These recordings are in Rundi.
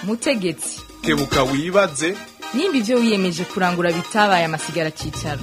mutegetsi kebuka wibaze nimba ibyo wiyemeje kurangura bitabaye amasigara cyicaro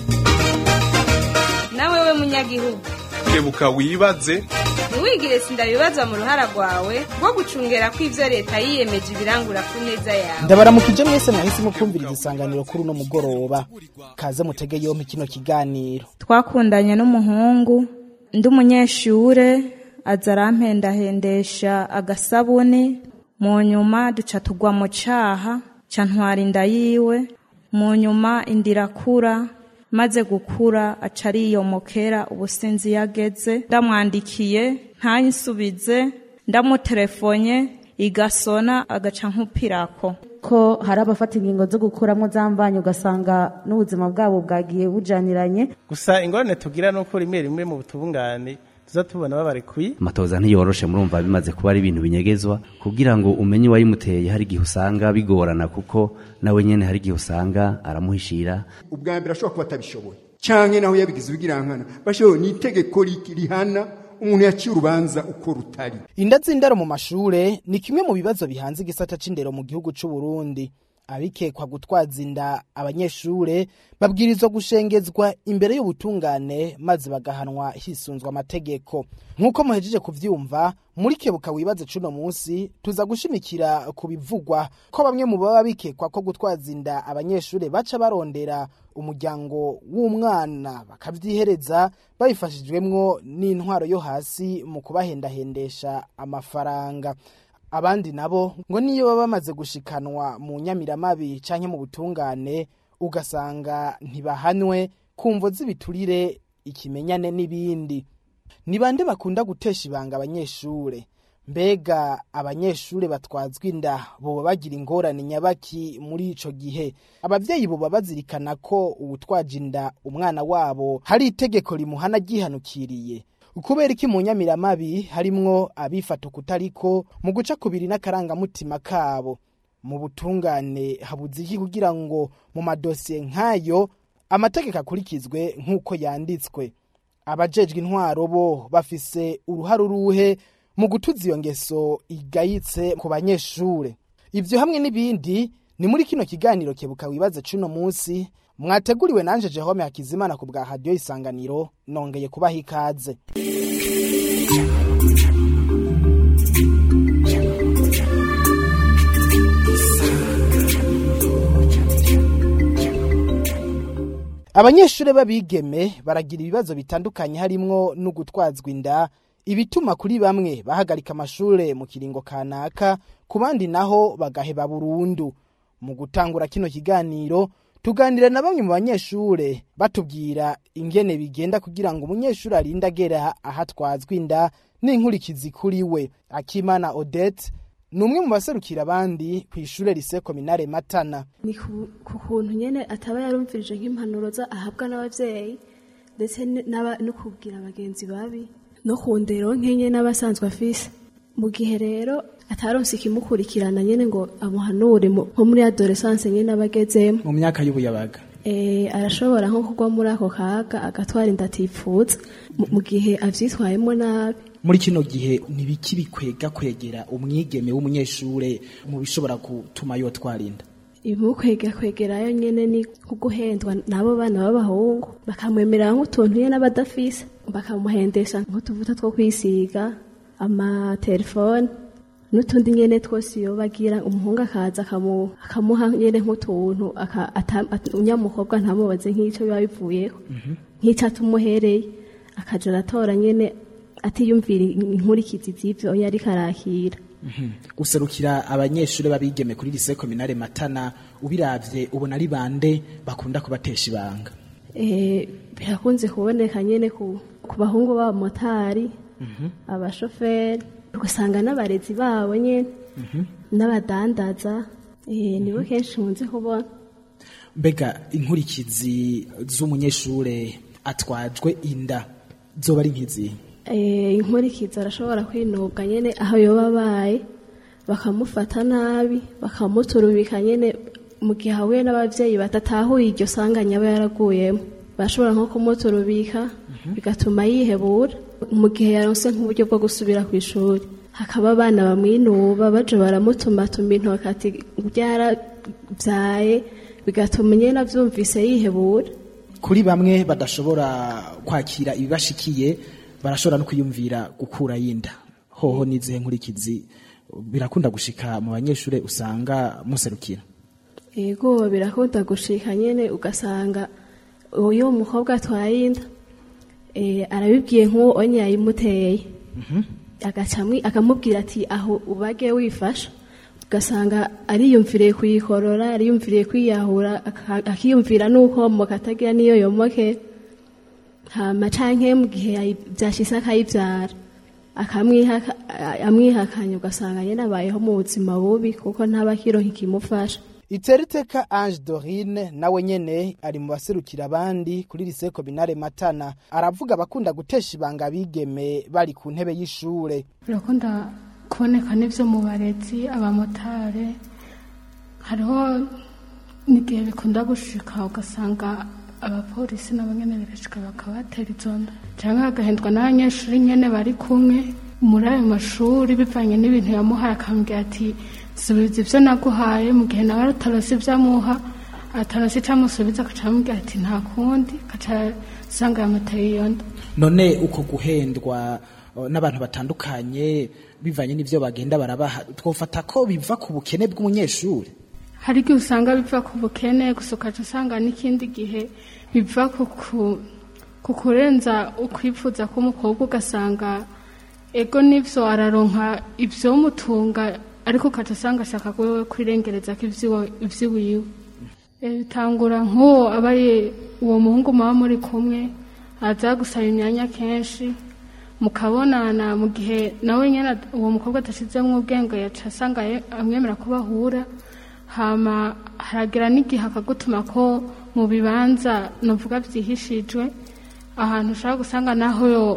nawe we munyagihugu kebuka wibaze ntiwigire sindabibazwa mu ruhara rwawe rwo gucungera ko ibyo leta yiyemeje ibirangura ku neza yawe ndabaramukije mwese mwahisemo kumviriza isanganiro kuri uno mugoroba kaze mutege yompi kino kiganiro twakundanye n'umuhungu ndi umunyeshure aza arampendahendesha agasabuni mu nyuma duca tugwa mu caha ca ntwara inda yiwe mu nyuma inda irakura maze gukura aca ariyomokera ubusinzi yageze ndamwandikiye ntanyisubize ndamuterefonye igasona agaca nk'upirako ko hari abafata ingingo zo gukuramo zambanyi ugasanga n'ubuzima bwabo bwagiye bujaniranye gusa ingorane tugira ni uko rimwe rimwe mu butungane tuza tubona babarekuye amatoza ntiyoroshe murumva bimaze kuba ari ibintu binyegezwa kugira ngo umenye uwayimuteye hari igihe usanga bigorana kuko nawe nyene hari igihe usanga aramuhishira ubwa mbere ashobora kuba atabishoboye canke naho yabigize ubigirankana bashoboye ni itegeko ri- rihana umuntu yaciye urubanza uko rutari inda z'indaro mu mashure ni kimwe mu bibazo bihanze igisata c'indero mu gihugu c'u Burundi abikekwa gutwaza inda abanyeshure babwirizwa gushengezwa imbere y'ubutungane maze bagahanwa hisunzwe amategeko nk'uko muhejeje kuvyumva muri kebuka wibaze cuno munsi tuza gushimikira ku bivugwa ko bamwe mu baba bikekwa ko gutwaza inda abanyeshure baca barondera umuryango w'umwana bakavyihereza babifashijwemwo n'intwaro yo hasi mu kubahendahendesha amafaranga abandi nabo ngo niyo baba bamaze gushikanwa mu nyamiramabi canke mu butungane ugasanga ntibahanwe kumvo z'ibiturire ikimenyane n'ibindi ni bande bakunda gutesha ibanga abanyeshure mbega abanyeshure batwazwa inda boba bagira ingorane nyabaki muri ico gihe abavyeyi boba bazirikana ko uwutwaje inda umwana wabo hari itegeko rimuhana ryihanukiriye kubera iki mu nyamiramabi harimwo abifata ukutariko mu guca kubiri n'akarangamutima kabo mu butungane habuze iki kugira ngo mu madosiye nk'ayo amategeko akurikizwe nk'uko yanditswe abajejwe intwaro bo bafise uruhare uruhe mu gutuza iyo ngeso igayitse ku banyeshure ivyo hamwe n'ibindi ni muri kino kiganiro kebuka wibaze cuno munsi mwateguriwe nanje Jehome Hakizimana ku bwa radio isanganiro nongeye kubaha ikaze abanyeshure b'abigeme baragira ibibazo bitandukanye harimwo no gutwazwa inda ibituma kuri bamwe bahagarika amashure mu kiringo kanaka ku bandi naho bagaheba burundu mu gutangura kino kiganiro tuganira na bamwe mu banyeshure batubwira ingene bigenda kugira ngo umunyeshure arinde agera ahatwazwa inda n'inkurikizi kuri we akimana odette ni umwe mu baserukira abandi ku ishure rise kominare matana ni ku ku kuntu nyene ataba yarumvirije nk'impanuro za ahabwa n'abavyeyi ndetse n- n'aba- no kubwira abagenzi babi no ku ndero nk'enye n'abasanzwe afise mu gihe rero ataronse ikimukurikirana nyene ngo amuhanure mu- nko muri adolescence nyene abagezemo mu myaka y'ubuyabaga Eh, arashobora nko kugwa muri ako kaga agatwara inda atipfuza mu- mu gihe avyitwayemo nabi muri kino gihe ntibiki bikwega kwegera umwigeme w'umunyeshure mu bishobora gutuma yotwara inda ibimukwega kwegerayo nyene ni kuguhendwa n'abo bana b'abahungu bakamwemerera nk'utuntu nyene abadafise bakamuhendesha nk'utuvuta two kwisiga amatelefone n'utundi nyene twose iyo bagira umuhungu akaza akamu- akamuha nyene nk'utuntu aka- ata- at- unyamukobwa ntamubaze nk'ico biba bivuyeho nk'ico atumuhereye akaja aratora nyene atiyumvira inkurikizi z'ivyo yariko arakira guserukira abanyeshure babigeme kuri lise kominare matana ubiravye ubona ari bande bakunda kubatesha ibanga Eh, birakunze kuboneka nyene ku, ku bahungu b'abamotari abashoferi ugasanga n'abarezi babo nyene n'abadandaza eh, nibo kenshi nkunze kubona mbega inkurikizi z'umunyeshure atwajwe inda zoba ari nk'izihe Eh, inkurikizi arashobora kwinubwa nyene aho yoba abaye bakamufata nabi bakamuturubika nyene mu gihe ahuye n'abavyeyi badatahuye iryo sanganya aba yaraguyemo bashobora nko kumuturubika bigatuma yihebura mu gihe yaronse nk'uburyo bwo gusubira ku ishuri hakaba abana bamwinuba baje baramutumatuma intoki ati byarabyaye bigatuma nyine abyumvise yihebura kuri bamwe badashobora kwakira ibibashikiye barashobora no kwiyumvira gukura y'inda hoho n'izihe nkurikizi birakunda gushika mu banyeshuri usanga muserukira yego birakunda gushika nyine ugasanga uyu mukobwa atwaye inda eh, arabibwiye nk'uwo onye yayimuteye agaca amwi- akamubwira ati aho ubage wifasha ugasanga ariyumviriye kuyikorora ariyumviriye kwiyahura aka- akiyumvira n'uko moka atagira n'iyo yomoke hama canke mu gihe yayi- vyashitse akayivyara akamwihaka- a- amwihakanya ugasanga nyene abayeho mu buzima bubi kuko ntaba akironka ikimufasha iteriteka ange dorine nawe nyene ari mu baserukira abandi kuri liseko binare matana aravuga abakunda gutesha ibanga bigeme bari ku ntebe y'ishure birakunda kuboneka n'ibyo mu barezi abamotari hariho n'igihe bikunda gushika ugasanga abapolisi nabo nyene birashika bakabatera izo nda cyangwa hagahendwa n'abanyeshuri nyene bari kumwe muri ayo mashuri bivanye n'ibintu yamuhaye akambwira ati subiza ibyo naguhaye mu gihe nawe atarose ibyo amuha atarose icyo amusubiza agaca amubwira ati nta kundi agaca asanga yamuteye iyo nda none uko guhendwa uh, n'abantu batandukanye bivanye n'ivyo bagenda barabaha twofata ko biva ku bukene bw'umunyeshuri hari igihe usanga biva ku bukene gusa ukaca usanga n'ikindi gihe biva ku ku- ku kurenza ukwifuza k'umukobwa ugasanga ego n'ivyo araronka ivyomutunga ariko ukaca usanga ashaka wewe kwirengereza ko ivyiwe- ivyiwiwe Eh, bitangura nk'uwo abaye uwo muhungu muba muri kumwe aza gusaba imyanya kenshi mukabonana mu gihe nawe nyene ad- uwo mukobwa adashizemwo ubwenge yaca asanga ye- amwemera ko bahura hama haragira n'igihe akagutuma ko mu bibanza novuga vyihishijwe ahantu ushobora gusanga naho yo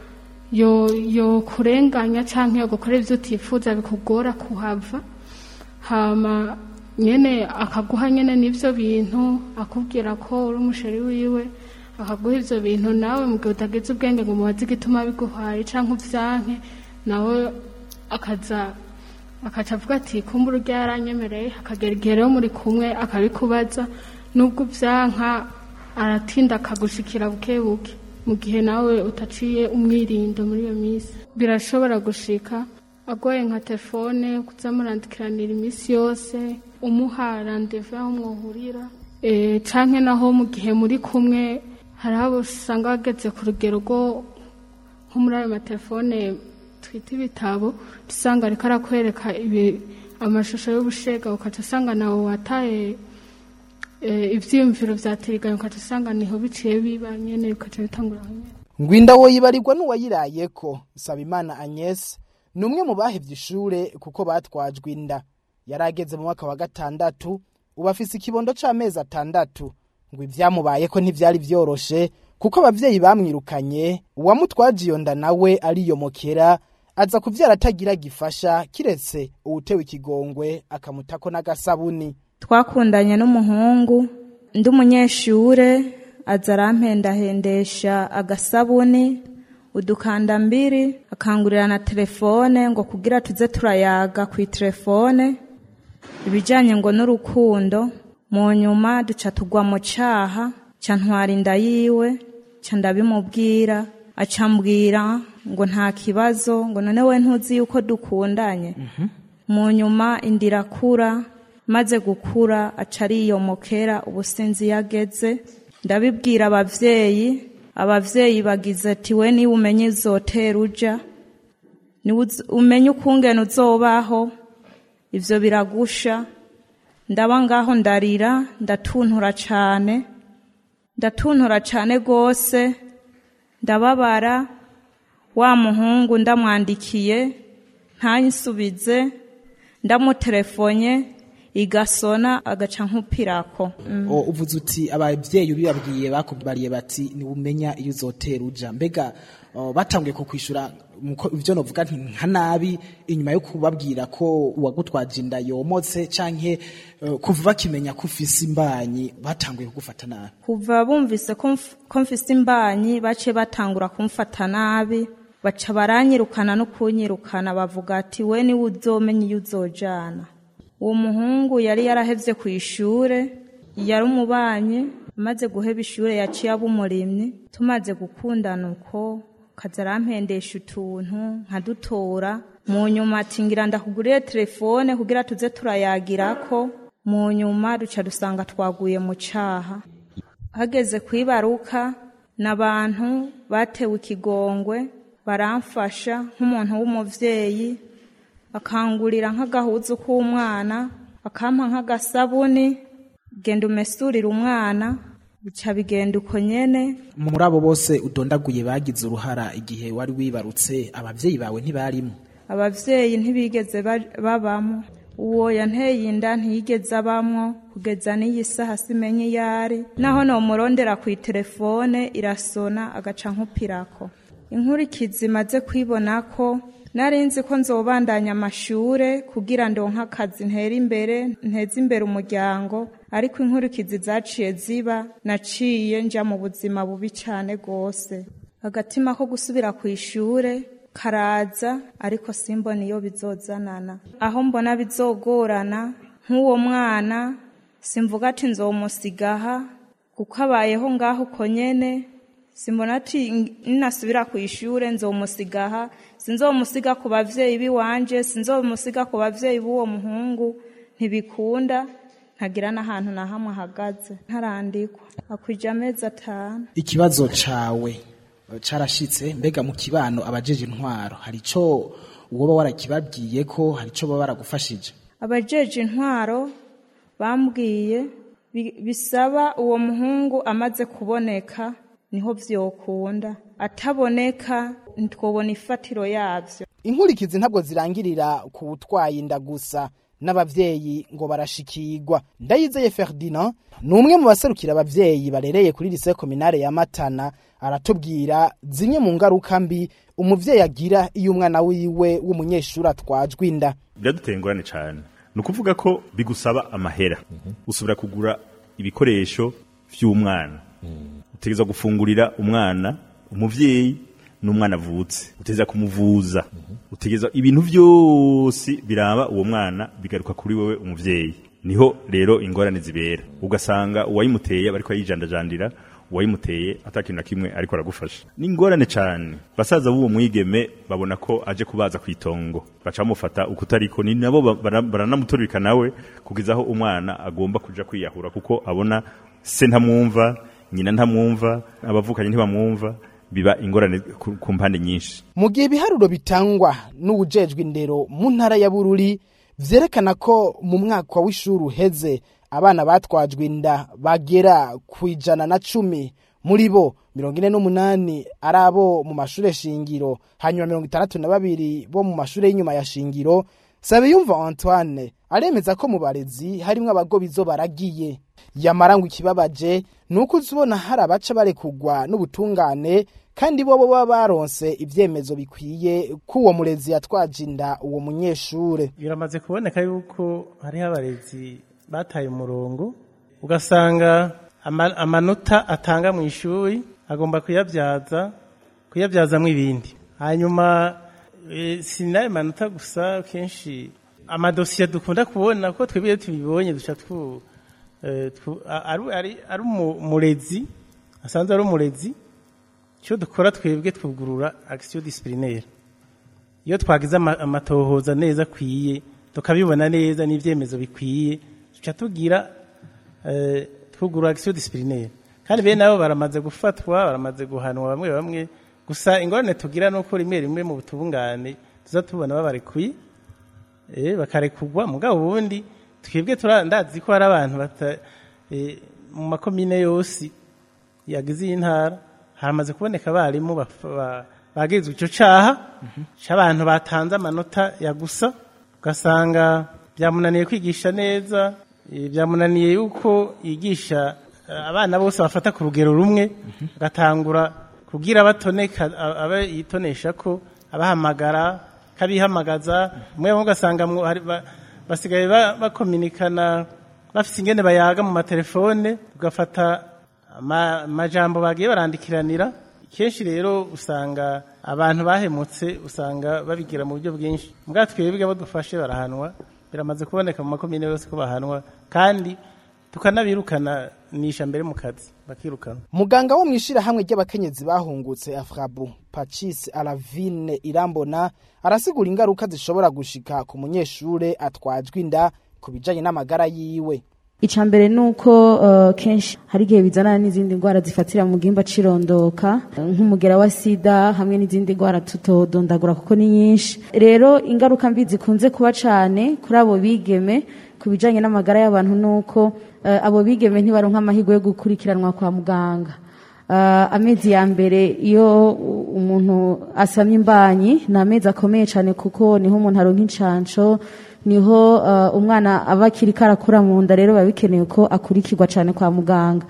yo yo kurenganya canke yo gukora ivyo utifuza bikugora kuhava hama nyene akaguha nyene n'ivyo bintu akubwira ko uri umusheri wiwe akaguha ivyo bintu nawe mu gihe utagize ubwenge ngo mubaze igituma biguhaye canke uvyanke nawe akaza akaca avuga ati kumbura urya yaranyemereye akagera igihe rero muri kumwe akabikubaza nubwo uvyanka aratinda akagushikira buke buke mu gihe nawe utaciye umwirindo muri iyo minsi birashobora gushika agoye nka telefone kuza murandikiranira iminsi yose umuha randevu aho mwohurira e, canke naho mu gihe muri kumwe hari abo usanga bageze ku rugero rwo nko muri ayo matelefone twita ibitabo usanga ariko arakwereka ibi amashusho y'ubushega ukaca usanga nawe wataye eh, ivyiyumviro vya tiriganya ukaca usanga niho biciye biba nyene bikaca bitangura aho nyene ngwinda wo yibarirwa n'uwayirayeko Sabimana Agnes ni umwe mu bahevye ishure kuko batwajwe inda yari ageze mu mwaka wa gatandatu ubu afise ikibondo c'amezi atandatu ngo ivyamubayeko ntivyari vyoroshe kuko abavyeyi bamwirukanye uwamutwaje iyo nda nawe ariyomokera aza kuvyara atagira gifasha kiretse uwutewe ikigongwe akamutako n'agasabuni twakundanye n'umuhungu ndi umunyeshure aza arampendahendesha agasabuni udukanda mbiri akangurira na telefone ngo kugira tuze turayaga ku telefone ibijyanye ngo n'urukundo mu nyuma duca tugwa mu cyaha cya ntwara inda yiwe cya ndabimubwira acambwira ngo nta kibazo ngo none we ntuzi yuko dukundanye mu nyuma inda irakura maze gukura aca ariyomokera ubusinzi yageze ndabibwira abavyeyi abavyeyi bagize ati we niba umenye izotera uja niba uz- umenye ukungene uzobaho ivyo biragusha ndaba ngaho ndarira ndatuntura cane ndatuntura cane gose ndababara wa muhungu ndamwandikiye ntanyisubize ndamutelefonye igasona agaca nkupirako O, uvuze uti abavyeyi ubibabwiye bakubariye bati niwumenya iyo uzotera uja mbega o, batanguye ko kwishura muko- ivyo novuga nti nka nabi inyuma yo kubabwira ko uwagutwaje inda yomotse canke eh, kuva bakimenya ko ufise imbanyi batanguye kugufata nabi kuva bumvise ko mf- ko mfise imbanyi baciye batangura kumfata nabi baca baranyirukana no kunyirukana bavuga ati we niwe uzomenya iyo uzojana uwo muhungu yari yarahevye ku ishure yari umubanyi amaze guheba ishure yaciye aba umurimyi tumaze gukundana uko kaza arampendesha utuntu nkadutora mu nyuma ati ngira ndakugurire telefone kugira tuze turayagirako mu nyuma duca dusanga twaguye mu caha hageze kwibaruka n'abantu batewe ikigongwe baramfasha nk'umuntu w'umuvyeyi bakangurira nk'agahuzu k'umwana bakampa nk'agasabuni genda umesurire umwana bica bigenda uko nyene muri abo bose udondaguye bagize uruhara igihe wari wibarutse abavyeyi bawe ntibarimo abavyeyi ntibigeze ba- babamo uwo yanteye inda ntiyigeze abamwo kugeza n'iyi saha simenye iyo ari naho nomurondera ku itelefone irasona agaca nkupirako inkurikizi maze kwibona ko nari nzi ko nzobandanya amashure kugira ndonke akazi ntera imbere nteze imbere umuryango ariko inkurikizi zaciye ziba naciye nja mu buzima bubi cane gose agatima ko gusubira ku ishure karaza ariko simbona iyo bizozanana aho mbona bizogorana nk'uwo mwana simvuga ati nzomusigaha kuko abayeho ngaho uko nyene simbona ati ninasubira ku ishure nzomusigaha sinzomusiga ku bavyeyi biwanje sinzomusiga ku bavyeyi b'uwo muhungu ntibikunda ntagira n'ahantu na hamwe ahagaze ntarandikwa akwije amezi atanu ikibazo cawe eh, carashitse mbega mu kibano abajeje intwaro hari ico uwoba warakibabwiye ko hari ico baba baragufashije abajeje intwaro bambwiye bi- bisaba uwo muhungu amaze kuboneka niho vyokunda ataboneka ntitwobona ifatiro yavyo inkurikizi ntabwo zirangirira ku butwaye inda gusa n'abavyeyi ngo barashikirwa ndayizeye ferdinand ni umwe mu baserukira abavyeyi barereye kuri lise kominare ya matana aratubwira zimwe mu ngaruka mbi umuvyeyi agira iyo umwana wiwe w'umunyeshuri atwajwe inda biraduteye ingorane cyane ni ukuvuga ko bigusaba amahera usubira kugura ibikoresho by'umwana utegereza gufungurira umwana umuvyeyi n'umwana avutse utegereza kumuvuza utegereza ibintu byose biraba uwo mwana bigaruka kuri wewe umuvyeyi niho rero ingorane zibera ugasanga uwayimuteye aba ariko yijandajandira uwayimuteye atakintu na kimwe ariko aragufasha ni ingorane cyane basaza b'uwo mwigeme babona ko aje kubaza ku itongo baca bamufata uko utariko ni nabo ba- bara- baranamuturika nawe kugeza aho umwana agomba kuja kwiyahura kuko abona se ntamwumva nyina ntamwumva abavukanye ntibamwumva biba ingorane ku ku mpande nyinshi mu gihe ibiharuro bitangwa n'uwujejwe indero mu ntara ya bururi vyerekana ko mu mwaka w'ishuri uheze abana batwajwe inda bagera ku ijana na cumi muri bo mirongo ine n'umunani ari abo mu mashure shingiro hanyuma mirongo itandatu na babiri bo mu mashure y'inyuma ya shingiro sabiyumva antoine aremeza ko mu barezi harimwo abagobizo baragiye yamara ngo ikibabaje ni uko uzibona hari abaca barekugwa n'ubutungane kandi bo baba baronse ivyemezo bikwiye ko uwo murezi yatwaje inda uwo munyeshure biramaze kuboneka yuko hariho abarezi bataye umurongo ugasanga ama- amanota atanga mu ishuri agomba kuyabyaza kuyabyazamo ibindi hanyuma eh, si n'ayo manota gusa kenshi amadosiye dukunda kubona ko twebwe iyo tubibonye duca twu eh, twu- a- ari ari- ari umu- umurezi asanzwe ari umurezi icyo dukora twebwe twugurura action disciplinaire iyo twagize ama- amatohoza neza akwiye tukabibona neza n'ibyemezo bikwiye tuca tugira eh, twugurura action disciplinaire kandi bene nabo baramaze gufatwa baramaze guhanwa bamwe bamwe gusa ingorane tugira nuko rimwe rimwe mu butungane tuza tubona babarekuye eh, bakarekugwa mugabo ubundi twebwe tura- ndazi ko hari abantu bata eh, mu makomine yose yagize iyi ntara haramaze kuboneka abarimu baf- ba- bagirizwa ico caha c'abantu batanze amanota ya gusa ugasanga byamunaniye kwigisha neza eh, byamunaniye yuko yigisha eh, abana bose bafata ku rugero rumwe agatangura kugira batoneka a- abe yitonesha ko abahamagara kabihamagaza umwe bamwe ugasanga mu- hari ba- basigaye ba- bakominikana bafite ingene bayaga mu matelefone ugafata ama- amajambo bagiye barandikiranira kenshi rero usanga abantu bahemutse usanga babigira mu buryo bwinshi mbwa twebwe abo dufashe barahanwa biramaze kuboneka mu makomine yose ko bahanwa kandi tukanabirukana nisha mbere mu kazi bakirukana muganga wo mwishirahamwe ry'abakenyezi bahungutse afrabu pacis alavine irambona arasigura ingaruka zishobora gushika ku munyeshure atwajwe inda ku bijanye n'amagara yiwe icya mbere ni uko uh, kenshi hari igihe bizana n'izindi ndwara zifatira mu gihimba cirondoka nk'umugera wa sida hamwe n'izindi ndwara tutodondagura kuko ni nyinshi rero ingaruka mbi zikunze kuba cyane kuri abo bigeme ku bijanye n'amagara y'abantu ni uko uh, abo bigeme ntibaronka amahirwe yo gukurikiranwa kwa muganga uh, amezi ya mbere iyo umuntu asamye imbanyi ni amezi akomeye cyane kuko niho umuntu aronka incanco niho uh, umwana aba akiri karakura mu nda rero biba bikenewe ko akurikirwa cyane kwa muganga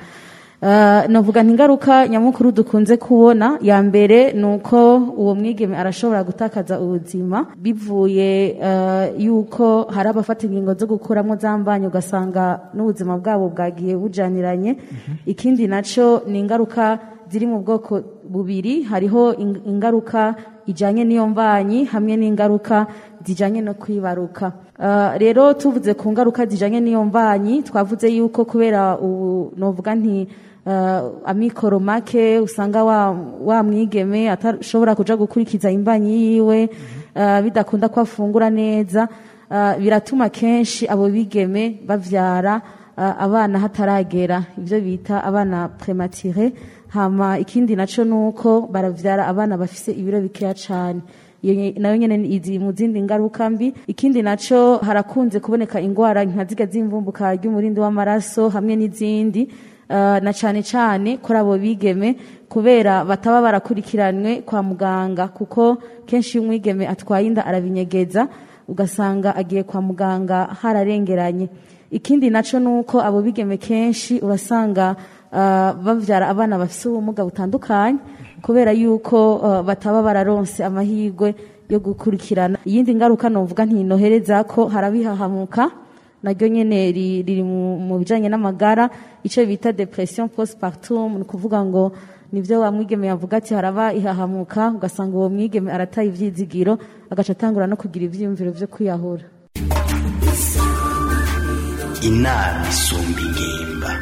uh, navuga ingaruka nyamukuru dukunze kubona ya mbere ni uko uwo mwigeme arashobora gutakaza ubuzima bivuye uh, yuko hari abafata ingingo zo gukuramo za mbanyi ugasanga n'ubuzima bwabo bwagiye bujaniranye mm -hmm. ikindi nacyo ni ingaruka ziri mu bwoko bubiri hariho ingaruka ijanye n'iyo mbanyi hamwe n'ingaruka zijanye no kwibaruka uh, rero tuvuze ku ngaruka zijanye n'iyo mbanyi twavuze yuko kubera ubu novuga nti uh, amikoro make usanga wa, wa mwigeme atashobora kuja gukurikiza imbanyi yiwe uh, bidakunda ko afungura neza uh, biratuma kenshi abo bigeme bavyara uh, abana hataragera ivyo bita abana premature hama ikindi naco nuko baravyara abana bafise ibiro bikeya cane iyo nayo nyene izi mu zindi ngaruka mbi ikindi naco harakunze kuboneka ingwara nka ziga z'imvumbuka ry'umurindi w'amaraso hamwe n'izindi uh, na cane cane kuri abo bigeme kubera bataba barakurikiranwe kwa muganga kuko kenshi iyo umwigeme atwaye inda arabinyegeza ugasanga agiye kwa muganga hararengeranye ikindi naco nuko abo bigeme kenshi urasanga uh, bavyara abana bafise ubumuga butandukanye kubera yuko uh, bataba bararonse amahirwe yo gukurikirana iyindi ngaruka novuga ntinohereza ko harabihahamuka naryo nyene riri mu bijanye n'amagara ico bita depression postpartum ni kuvuga ngo nivyo wa mwigeme yavuga ati haraba ihahamuka ugasanga uwo mwigeme arataye ivyizigiro agaca atangura no kugira ivyiyumviro vyo kwiyahura inama isumba ingimba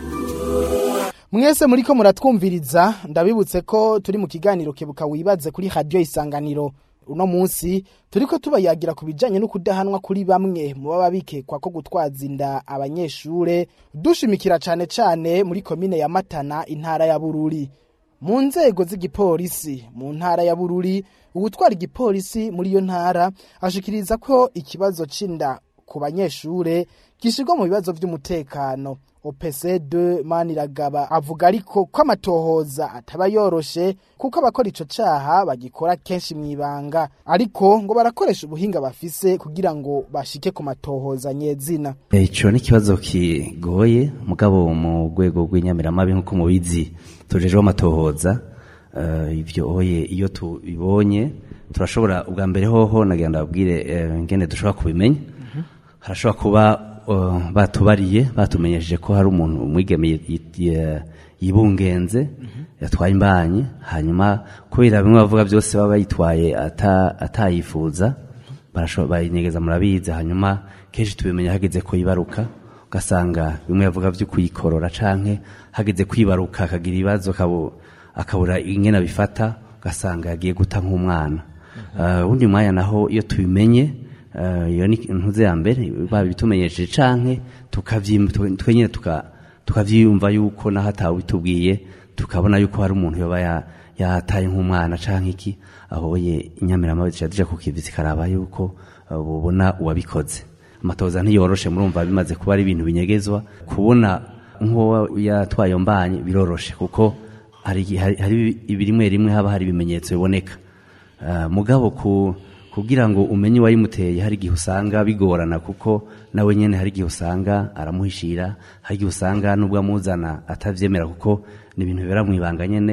mwese muriko muratwumviriza ndabibutse ko turi mu kiganiro kebuka wibaze kuri radio isanganiro uno munsi turiko tubayagira ku bijanye no kudahanwa kuri bamwe mu baba bikekwa ko gutwaza inda abanyeshure dushimikira cane cane muri komine ya Matana intara ya Bururi mu nzego z'igipolisi mu ntara ya Bururi uwutwara igipolisi muri iyo ntara ashikiriza ko ikibazo c'inda ku banyeshure gishirwa mu bibazo vy'umutekano OPC2 Maniragaba avuga ariko ko amatohoza ataba yoroshe kuko abakora ico caha bagikora kenshi mwibanga ariko ngo barakoresha ubuhinga bafise kugira ngo bashike ku matohoza nyezina ico ni ikibazo kigoye mugabo mu rwego rw'inyamiramabi nk'uko mubizi tujejeho amatohoza uh, ivyo oye iyo tubibonye turashobora ubwa mbere hoho nagira ndababwire uh, ngene dushobora kubimenya mm -hmm. harashobora kuba batubariye batumenyesheje ko hari umuntu umwigeme yibungenze yatwaye imbanyi hanyuma kubera bimwe bavuga byose baba bayitwaye atayifuza bayinyegeza murabizi hanyuma kenshi tubimenya hageze ko yibaruka ugasanga bimwe bavuga byo kuyikorora canke hageze kwibaruka akagira ibibazo akabura ingene abifata ugasanga yagiye guta nk'umwana ubundi mwanya naho iyo tubimenye iyo ni intuze ya mbere babitumenyesheje canke twenyine tukavyiyumva yuko naho atawitubwiye tukabona yuko hari umuntu yoba yataye nk'umwana canke iki ahoye inyamiramabi zica zija ku kivi zikaraba yuko bubona uwabikoze amatoza ntiyoroshe murumva bimaze kuba ari ibintu binyegezwa kubona nk'uwo yatwaye mbanye biroroshe kuko hari rimwe rimwe haba hari ibimenyetso biboneka mugabo ku kugira ngo umenye uwayimuteye hari igihe usanga bigorana kuko nawe nyene hari igihe usanga aramuhishira hari igihe usanga nubwo amuzana atavyemera kuko ni ibintu bibera mu ibanga nyene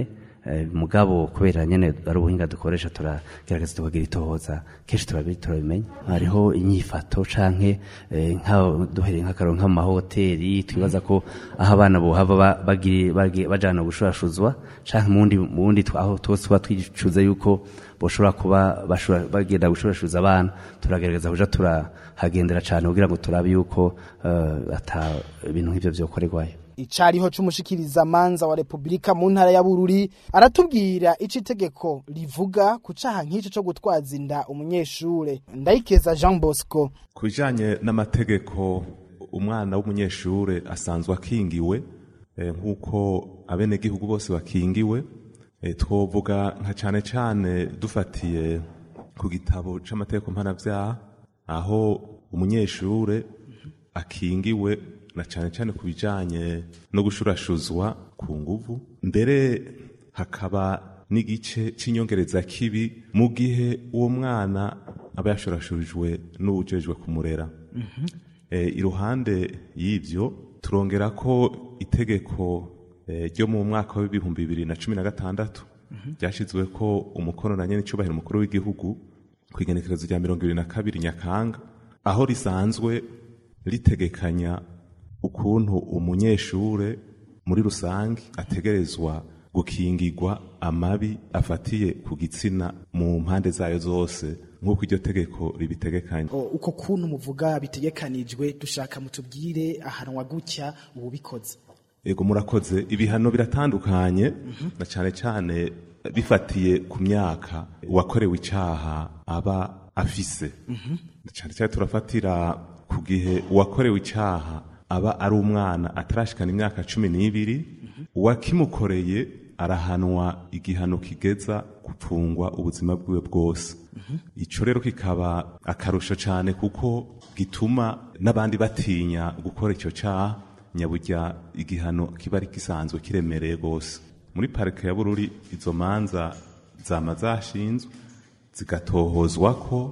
Eh, mugabo kubera nyene ari ubuhinga dukoresha turagerageza tukagira itohoza kenshi turabi- turabimenya hariho inyifato canke eh, nka duhereye nk'akaro nka mu mahoteli twibaza ko aho abana bohava ba- bagiri- bagi- bajana gushurashuzwa canke mu wundi- mu wundi twa- aho twose tuba twicuza yuko boshobora kuba bashobora bagenda gushurashuza abana turagerageza kuja turahagendera cane kugira ngo turabe yuko eh, ata ibintu nk'ivyo vyokorerwayo icariho c'umushikiriza manza wa Republika mu ntara ya Bururi aratubwira ico itegeko rivuga ku caha nk'ico co gutwaza inda umunyeshure ndayikeza Jean Bosco ku bijyanye n'amategeko umwana w'umunyeshure asanzwe akingiwe eh, nk'uko abenegihugu bose bakingiwe eh, twovuga nka cyane cyane dufatiye ku gitabo c'amategeko mpanabyaha aho umunyeshure akingiwe na cyane cyane ku bijyanye no gushurashuzwa ku nguvu mbere hakaba n'igice cy'inyongereza kibi mu gihe uwo mwana aba yashurashujwe n'uwujejwe kumurera Eh, iruhande y'ibyo turongera ko itegeko eh, ryo mu mwaka w'ibihumbi bibiri na cumi na gatandatu ryashyizwe ko umukono na nyene icubahiro umukuru w'igihugu ku igenekerezo rya mirongo ibiri na kabiri nyakanga aho risanzwe ritegekanya ukuntu umunyeshure muri rusange ategerezwa gukingirwa amabi afatiye ku gitsina mu mpande zayo zose nk'uko iryo tegeko ribitegekanya O, uko kuntu muvuga bitegekanijwe dushaka mutubwire ahanwa gutya ububikoze Ego murakoze ibihano biratandukanye na cyane cyane bifatiye ku myaka uwakorewe icaha aba afise na cyane cyane turafatira ku gihe uwakorewe icaha aba ari umwana atarashikana imyaka cumi n'ibiri uwakimukoreye arahanwa igihano kigeza gupfungwa ubuzima bwiwe bwose ico rero kikaba akarusho cyane kuko gituma n'abandi batinya gukora icyo caha nyaburya igihano kiba ari gisanzwe kiremereye rwose muri parike ya bururi izo manza zama zashinzwe zigatohozwa ko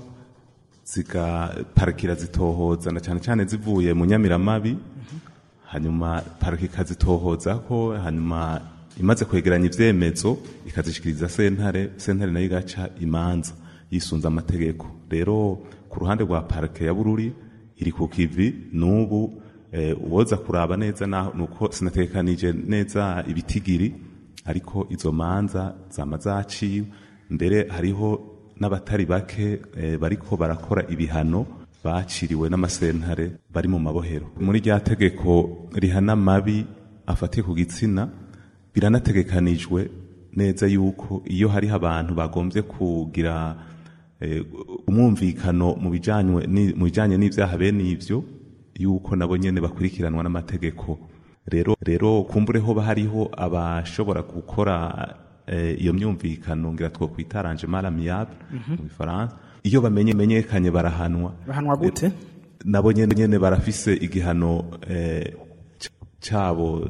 zigaparikira zitohoza na cyane cyane zivuye mu nyamiramabi hanyuma parike ikazitohoza ko hanyuma imaze kwegeranya ivyemezo ikazishikiriza sentare sentare nayo igaca imanza yisunze amategeko rero ku ruhande rwa parike ya bururi iri ku kivi n'ubu eh, uwoza kuraba neza naho nuko sinatekanije neza ibitigiri ariko izo manza zama zaciwe mbere hariho n'abatari bake eh, bariko barakora ibihano baciriwe n'amasentare bari mu mabohero muri rya tegeko rihana amabi afatiye ku gitsina biranategekanijwe neza yuko iyo hariho abantu bagombye kugira eh, umwumvikano mu bijanye ni- mu bijanye n'ivyaha bene ivyo yuko nabo nyene bakurikiranwa n'amategeko rero rero kumbure hoba hariho abashobora gukora eh, iyo myumvikano ngira twokwita arrangement amiable Mhm. mu Faransa iyo bamenye menyekanye barahanwa bahanwa gute nabo nyene nyene barafise igihano eh, c- cabo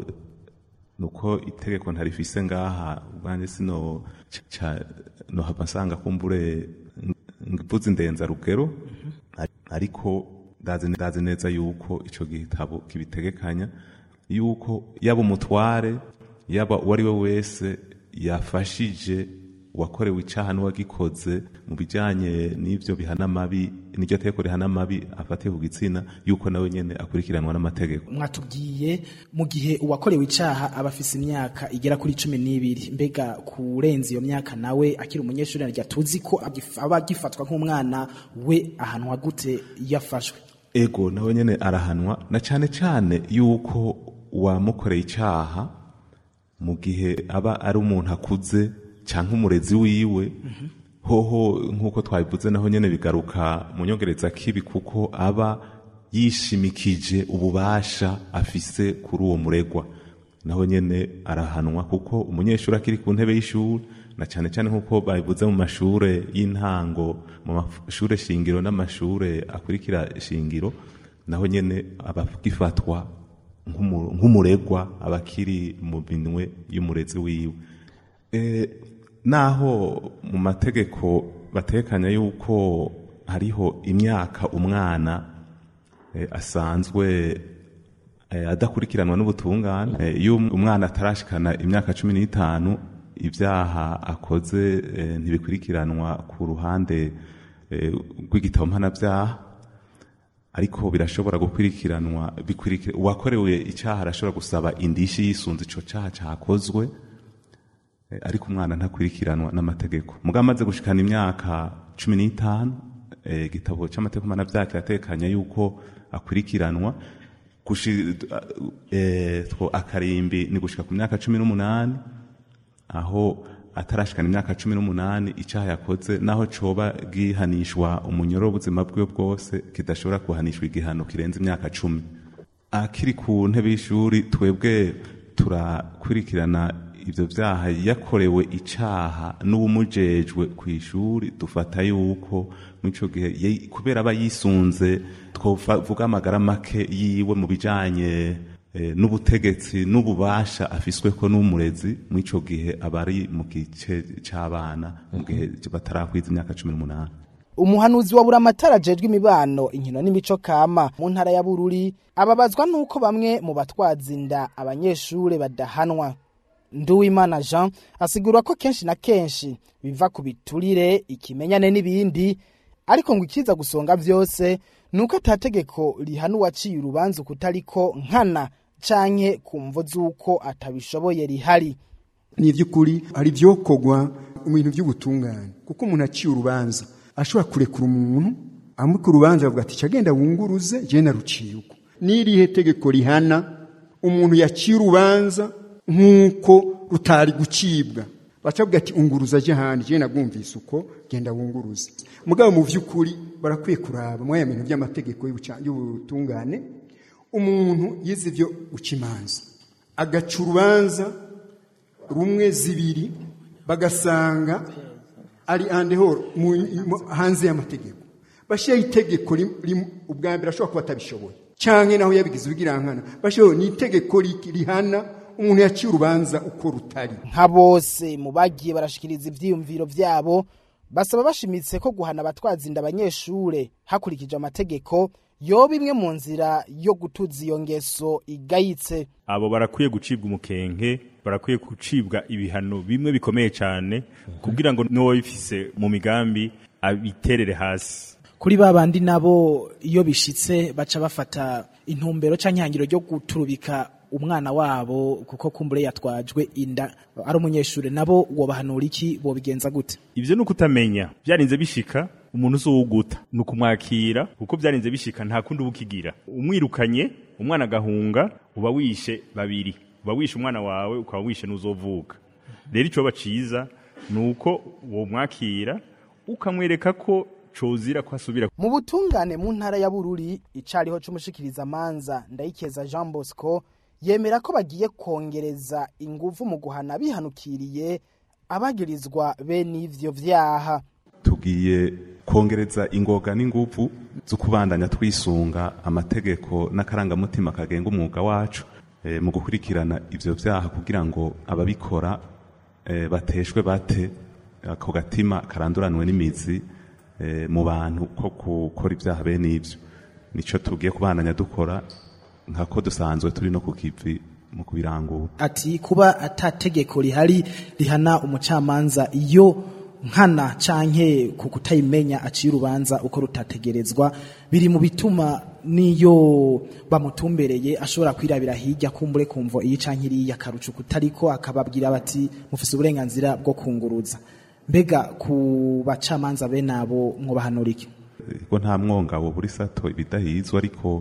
nuko itegeko ntarifise ngaha ubwanjye sino ca- ca- nohava nsanga kumbure mvuze indenza rugero ariko ndazi ndazi neza yuko ico gitabo kibitegekanya yuko yaba umutware yaba uwo ari we wese yafashije uwakorewe icaha n'uwagikoze mu bijanye n'ivyo bihana amabi n'iryo tegeko rihana amabi afatiye ku gitsina yuko nawe nyene akurikiranwa n'amategeko mwatubwiye mu gihe uwakorewe icaha aba afise imyaka igera kuri cumi n'ibiri mbega kurenza iyo myaka nawe akiri umunyeshuri narya tuzi ko agif- aba agifatwa nk'umwana we ahanwa gute iyo afashwe ego nawe nyene arahanwa na cane cane yuko uwamukoreye icaha mu gihe aba ari umuntu akuze canke umurezi wiwe hoho nk'uko twabivuze naho nyene bigaruka mu nyongereza kibi kuko aba yishimikije ububasha afise kuri uwo muregwa naho nyene arahanwa kuko umunyeshuri akiri ku ntebe y'ishuri na cane cane nk'uko babivuze mu mashure y'intango mu mashure shingiro n'amashure akurikira shingiro naho nyene aba agifatwa nk'umu- nk'umuregwa aba akiri mu minwe y'umurezi wiwe Eh, naho mu mategeko batekanya yuko hariho imyaka umwana eh, asanzwe eh, adakurikiranwa n'ubutungane eh, iyo umwana atarashikana imyaka cumi n'itanu ibyaha akoze eh, ntibikurikiranwa ku ruhande eh, rw'igitabo mpanabyaha ariko birashobora gukurikiranwa bikurikira uwakorewe icyaha arashobora gusaba indishi yisunze ico cyaha cyakozwe eh, ariko umwana ntakurikiranwa n'amategeko mugabo amaze gushikana imyaka cumi n'itanu eh, igitabo cy'amategeko mpanabyaha kiratekanya yuko akurikiranwa gushi eh, two akarimbi ni gushika ku myaka cumi n'umunani aho atarashikana imyaka cumi n'umunani icyaha yakoze naho coba gihanishwa umunyoro w'ubuzima bwiwe bwose kidashobora kuhanishwa igihano kirenze imyaka cumi akiri ku ntebe y'ishuri twebwe turakurikirana ivyo vyaha yakorewe icaha n'uwumujejwe ku ishuri dufata yuko mw'ico gihe ye- kubera aba yisunze twovuga amagara make yiwe mu bijanye eh, n'ubutegetsi n'ububasha afisweko n'umurezi mw'ico gihe aba ari mu gice c'abana mu gihe batarakwiza imyaka cumi n'umunani umuhanuzi wa buramatara ajejwe imibano inkino n'imico kama mu ntara ya bururi ababazwa n'uko bamwe mu batwaza inda abanyeshure badahanwa nduwimana jean asigura ko kenshi na kenshi biva ku biturire ikimenyane n'ibindi ariko ngo ikiza gusonga vyose ni uko atategeko rihana uwaciye urubanza ukutariko nkana canke ku mvo z'uko atabishoboye rihari ni iby'ukuri hari ibyokorwa mu bintu by'ubutungane kuko umuntu aciye urubanza ashobora kurekura umuntu amuka urubanza avuga ati agenda wunguruze je naruciye uko n'irihe tegeko rihana umuntu yaciye urubanza nk'uko rutari gucibwa bacavuga ati unguruza aje ahandi je nagumvise uko genda wunguruze mugabo mu by'ukuri barakwiye kuraba mwaya bintu by'amategeko y'ubuca- y'ubutungane umuntu yize ibyo guca imanza agaca urubanza rumwe zibiri bagasanga ari andehoro hanze y'amategeko bashyiraho itegeko rim- rim- ubwa mbere ashobora kuba atabishoboye cyangwa naho yabigize ubwirankana bashyiraho ni itegeko ri- rihana umuntu yaciye urubanza uko rutari nka bose mu bagiye barashikiriza ivyiyumviro vyabo basaba bashimitse ko guhana abatwaza inda abanyeshure hakurikije amategeko yoba imwe mu nzira yo gutuza iyo ngeso igayitse abo barakwiye gucibwa umukenke barakwiye gucibwa ibihano bimwe bikomeye cyane kugira ngo n'uwo bifise mu migambi abiterere hasi kuri ba bandi nabo iyo bishitse baca bafata intumbero canke ihangiro ryo guturubika umwana wabo kuko kumbure yatwajwe inda ari umunyeshure nabo wobahanura iki bobigenza gute ivyo ni ukutamenya byarinze bishika umuntu uzuwuguta ni ukumwakira kuko byarinze bishika nta kundi uba ukigira umwirukanye umwana agahunga uba wishe babiri uba wishe umwana wawe ukaba wishe n'uzovuka rero icyo baciza ni uko womwakira ukamwereka ko cozira ko asubira mu butungane mu ntara ya bururi icariho c'umushikiriza manza ndayikeza jean bosco yemera ko bagiye kongereza inguvu mu guhana bihanukiriye abagirizwa bene ivyo vyaha tugiye kongereza ingoga n'inguvu zo kubandanya twisunga amategeko n'akarangamutima kagenga umwuga wacu eh, mu gukurikirana ivyo vyaha kugira ngo ababikora eh, bateshwe bate ako gatima karanduranwe n'imizi eh, mu bantu ko gukora ibyaha bene ivyo nico tugiye kubandanya dukora nkako dusanzwe turi no ku kivi mu kubirangura ati kuba atategeko rihari rihana umucamanza iyo nkana canke ku kutayimenya aciye urubanza uko rutategerezwa biri mu bituma niyo bamutumbereye ashobora kwirabira hirya kumbure kumvo iyi canke iriya karucu kutariko akababwira bati mufise uburenganzira bwo kunguruza mbega ku bacamanza bene abo mwobahanura iki ko nta mwongabo buri sato ibidahizwa ariko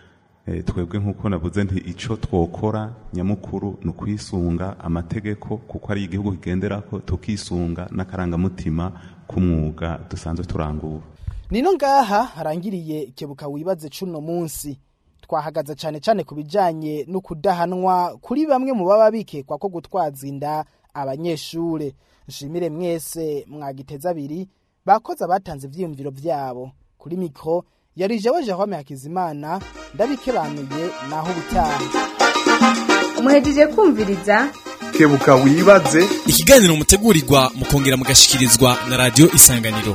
eh, twebwe nk'uko navuze nti ico twokora nyamukuru ni ukwisunga amategeko kuko ari igihugu kigenderako tukisunga n'akarangamutima k'umwuga dusanzwe turangura nino ngaha harangiriye kebuka wibaze cuno munsi twahagaze cyane cyane ku bijanye no kudahanwa kuri bamwe mu baba bikekwa ko gutwaza inda abanyeshure nshimire mwese mwagiteza abiri bakoze abatanze ivyiyumviro vyabo kuri mikro yari jewe Jerome Hakizimana ndabikebanuye naho ubutaha muhejeje kumviriza kebuka wibaze ikiganiro mutegurirwa mukongera mugashikirizwa na radio isanganiro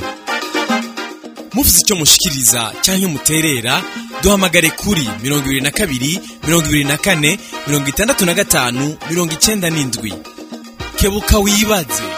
mufite icyo mushikiriza cyangwa muterera duhamagare kuri mirongo ibiri na kabiri mirongo ibiri na kane mirongo itandatu na gatanu mirongo icyenda n'indwi kebuka wibaze